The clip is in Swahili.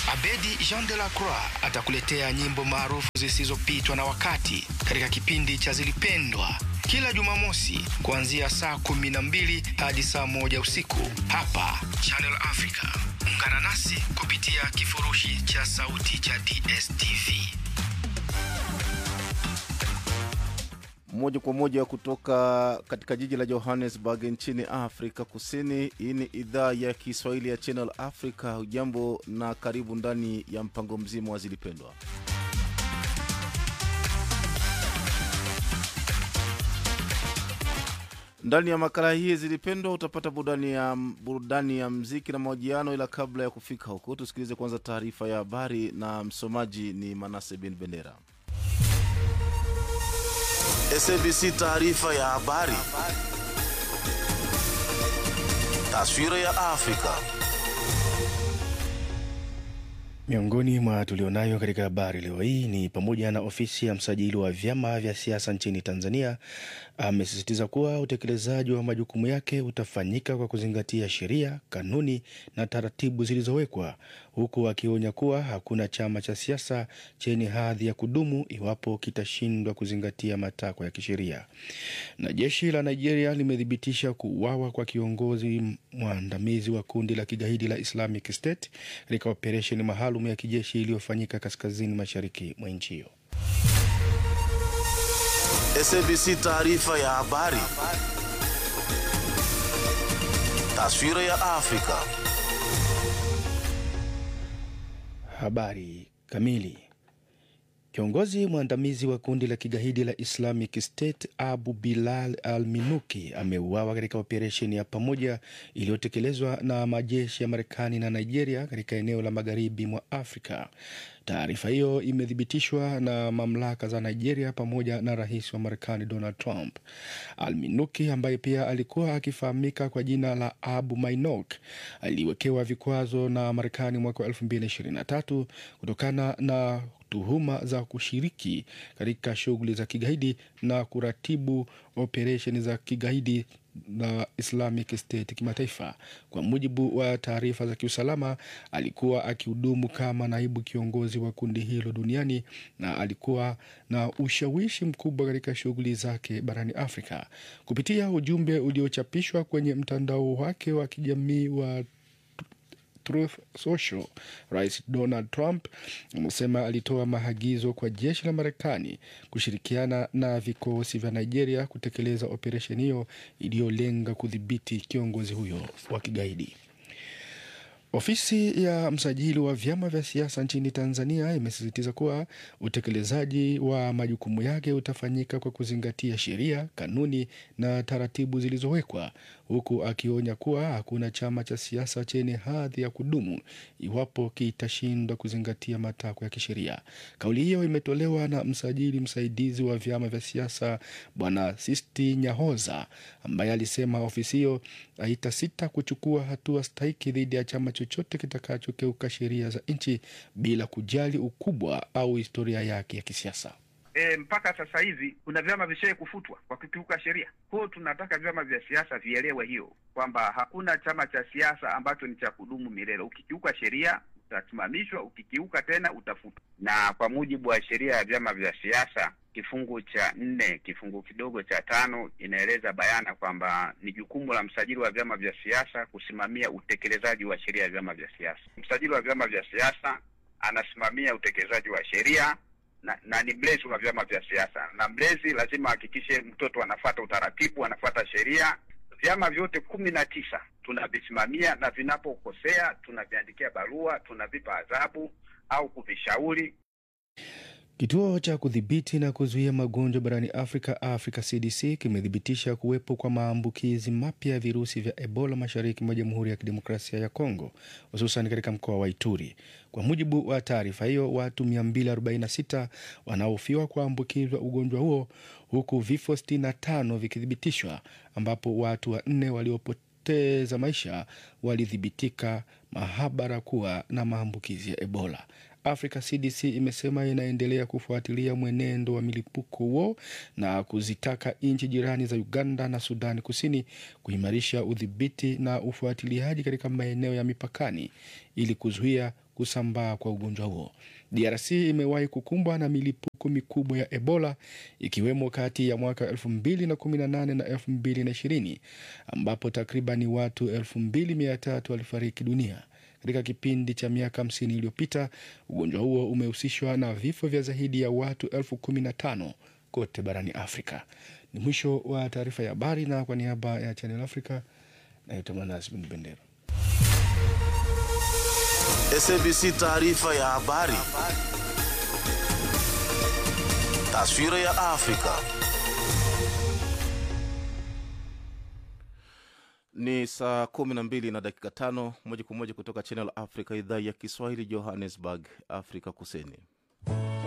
Abedi Jean de la Croix atakuletea nyimbo maarufu zisizopitwa na wakati katika kipindi cha Zilipendwa kila Jumamosi kuanzia saa kumi na mbili hadi saa moja usiku hapa Channel Africa. Ungana nasi kupitia kifurushi cha sauti cha DSTV. moja kwa moja kutoka katika jiji la Johannesburg nchini Afrika Kusini. Hii ni idhaa ya Kiswahili ya Channel Africa. Hujambo na karibu ndani ya mpango mzima wa Zilipendwa. Ndani ya makala hii Zilipendwa utapata burudani ya, burudani ya mziki na mahojiano, ila kabla ya kufika huko tusikilize kwanza taarifa ya habari, na msomaji ni Manase bin Bendera. SABC taarifa ya habari. Taswira ya Afrika. Miongoni mwa tulionayo katika habari leo hii ni pamoja na ofisi ya msajili wa vyama vya siasa nchini Tanzania amesisitiza kuwa utekelezaji wa majukumu yake utafanyika kwa kuzingatia sheria, kanuni na taratibu zilizowekwa, huku akionya kuwa hakuna chama cha siasa chenye hadhi ya kudumu iwapo kitashindwa kuzingatia matakwa ya kisheria. Na jeshi la Nigeria limethibitisha kuuawa kwa kiongozi mwandamizi wa kundi la kigaidi la Islamic State katika operesheni maalum ya kijeshi iliyofanyika kaskazini mashariki mwa nchi hiyo. SABC taarifa ya habari. Taswira ya Afrika. Habari kamili. Kiongozi mwandamizi wa kundi la kigaidi la Islamic State Abu Bilal al Minuki ameuawa katika operesheni ya pamoja iliyotekelezwa na majeshi ya Marekani na Nigeria katika eneo la magharibi mwa Afrika. Taarifa hiyo imethibitishwa na mamlaka za Nigeria pamoja na rais wa Marekani Donald Trump. Al-Minuki ambaye pia alikuwa akifahamika kwa jina la Abu Mainok aliwekewa vikwazo na Marekani mwaka wa 2023 kutokana na tuhuma za kushiriki katika shughuli za kigaidi na kuratibu operesheni za kigaidi na Islamic State kimataifa. Kwa mujibu wa taarifa za kiusalama, alikuwa akihudumu kama naibu kiongozi wa kundi hilo duniani na alikuwa na ushawishi mkubwa katika shughuli zake barani Afrika. Kupitia ujumbe uliochapishwa kwenye mtandao wake wa kijamii wa Truth Social, Rais Donald Trump amesema alitoa maagizo kwa jeshi la Marekani kushirikiana na vikosi vya Nigeria kutekeleza operesheni hiyo iliyolenga kudhibiti kiongozi huyo wa kigaidi. Ofisi ya msajili wa vyama vya siasa nchini Tanzania imesisitiza kuwa utekelezaji wa majukumu yake utafanyika kwa kuzingatia sheria, kanuni na taratibu zilizowekwa, huku akionya kuwa hakuna chama cha siasa chenye hadhi ya kudumu iwapo kitashindwa kuzingatia matakwa ya kisheria. Kauli hiyo imetolewa na msajili msaidizi wa vyama vya siasa Bwana Sisti Nyahoza, ambaye alisema ofisi hiyo haitasita kuchukua hatua stahiki dhidi ya chama chochote kitakachokeuka sheria za nchi bila kujali ukubwa au historia yake ya kisiasa. E, mpaka sasa hivi kuna vyama vishawahi kufutwa kwa kukiuka sheria. Kwa hiyo tunataka vyama vya siasa vielewe hiyo kwamba hakuna chama cha siasa ambacho ni cha kudumu milele. Ukikiuka sheria utasimamishwa, ukikiuka tena utafutwa. Na kwa mujibu wa sheria ya vyama vya siasa kifungu cha nne kifungu kidogo cha tano inaeleza bayana kwamba ni jukumu la msajili wa vyama vya siasa kusimamia utekelezaji wa sheria ya vyama vya siasa. Msajili wa vyama vya siasa anasimamia utekelezaji wa sheria na, na ni mlezi wa vyama vya siasa, na mlezi lazima ahakikishe mtoto anafuata utaratibu, anafuata sheria. Vyama vyote kumi na tisa tunavisimamia na vinapokosea tunaviandikia barua, tunavipa adhabu au kuvishauri. Kituo cha kudhibiti na kuzuia magonjwa barani Afrika, Africa CDC, kimethibitisha kuwepo kwa maambukizi mapya ya virusi vya Ebola mashariki mwa Jamhuri ya Kidemokrasia ya Kongo, hususan katika mkoa wa Ituri. Kwa mujibu wa taarifa hiyo, watu 246 wanaohofiwa kuambukizwa ugonjwa huo, huku vifo 65 vikithibitishwa, ambapo watu wanne waliopoteza maisha walithibitika mahabara kuwa na maambukizi ya Ebola. Africa CDC imesema inaendelea kufuatilia mwenendo wa milipuko huo na kuzitaka nchi jirani za Uganda na Sudani Kusini kuimarisha udhibiti na ufuatiliaji katika maeneo ya mipakani ili kuzuia kusambaa kwa ugonjwa huo. DRC imewahi kukumbwa na milipuko mikubwa ya Ebola ikiwemo kati ya mwaka 2018 na 2020 ambapo takribani watu 2300 walifariki dunia. Katika kipindi cha miaka 50 iliyopita, ugonjwa huo umehusishwa na vifo vya zaidi ya watu elfu kumi na tano kote barani Afrika. Ni mwisho wa taarifa ya habari, na kwa niaba ya Channel Africa naitwa Manas Bin Bendera. SABC taarifa ya habari. Taswira ya Afrika. Ni saa kumi na mbili na dakika tano moja kwa moja kutoka Channel Africa, idhaa ya Kiswahili, Johannesburg, Afrika Kusini.